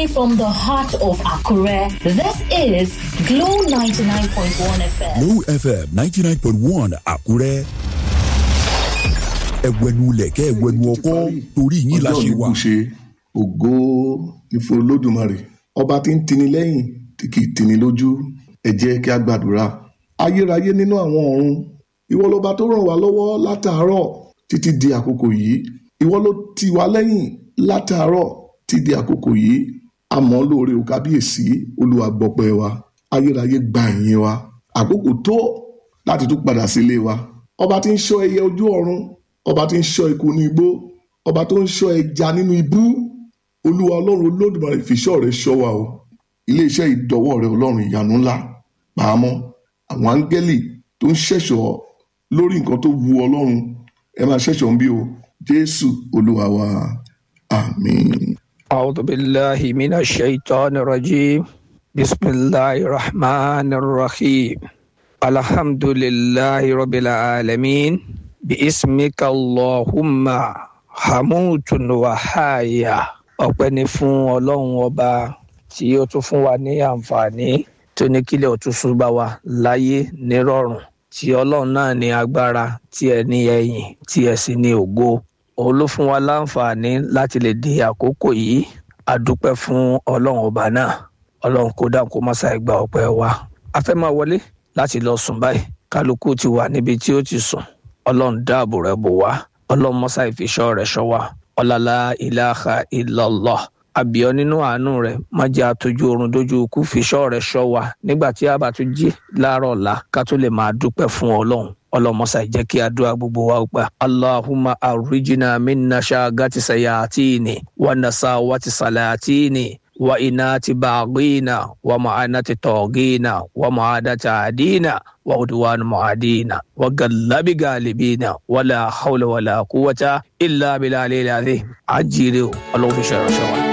from the heart of Akure, this is Glow 99.1 FM. Glow FM ninety nine point one Àkúrẹ́. Ẹ̀wẹ̀nu lẹ̀kẹ́ ẹ̀wẹ̀nu ọkọ́ torí yín la ọjọ́ ṣe mi wà. kù ṣe ògo ní fún olódùmarè ọba tí ń tini lẹ́yìn tí kì í tini lójú ẹ jẹ́ kí a gbàdúrà ayérayé nínú àwọn ọ̀run ìwọ lọba tó ràn wá lọ́wọ́ látàárọ̀ títí di àkókò yìí ìwọ ló tì wá lẹ́yìn látàárọ̀ títí di àkókò yìí àmọ́ lóore ò kábíyèsí olúwa gbọpẹ́ wa ayérayé gba ìyìn wa àkókò tó láti tún padà sílé wa ọba tí ń ṣọ́ ẹyẹ ojú ọ̀run ọba tí ń ṣọ́ eku ní igbó ọba tó ń ṣọ́ ẹja nínú ibú olúwa ọlọ́run olódùmarè fìṣọ́ rẹ̀ ṣọ́ wa o iléeṣẹ́ ìdọ́wọ́ rẹ̀ ọlọ́run ìyanu ńlá pàmò àwọn áńgẹ́lì tó ń ṣẹ̀ṣọ́ lórí nǹkan tó wu ọlọ́run ẹ máa ṣẹ̀ṣọ́ ń bí o jésù olúwa wa àmín. أعوذ بالله من الشيطان الرجيم بسم الله الرحمن الرحيم الحمد لله رب العالمين باسمك اللهم حموت وحايا ọpẹ́ ni fún ọlọ́run ọba tí ó tún fún wa ní àǹfààní tó ní kílẹ̀ òtúnṣu bá wa láyé nírọ̀rùn tí ọlọ́run náà ní agbára tí ẹ ní ẹ̀yìn tí ẹ sì ní ògo òun ló fún wa láǹfààní láti lè di àkókò yìí a dúpẹ́ fún ọlọ́run ọba náà ọlọ́run kó dáhùn kó má ṣàì gba ọpẹ́ wa a fẹ́ máa wọlé láti lọ sùn báyìí kálukú ti wà níbi tí ó ti sùn ọlọ́run dáàbò rẹ̀ bò wá ọlọ́run mọ́sá ìfiṣọ́ rẹ̀ ṣọ́ wa ọ̀làlá ìlàhà illallah àbíọ́ nínú àánú rẹ̀ má jẹ́ àtọ́jú oorun dójú ikú fiṣọ́ rẹ̀ ṣọ́ wa nígbà tí a bá tún jí láàárọ̀ ọ̀la ká tó lè máa dúpẹ́ fún ọlọ́run ọlọmọsà jẹ́ kí àdúrà gbogbo wa gbà allahumma arrijina minna ṣaagati sayatini wa nasawati salatini wa inati baghina wa ma'anati togina wa ma'adati adina wa udwan mu'adina wa gallabi galibina wala hawla wala quwwata illa billahi al-azim ajire o ọlọ́run fi ṣe ìránṣẹ́ wa.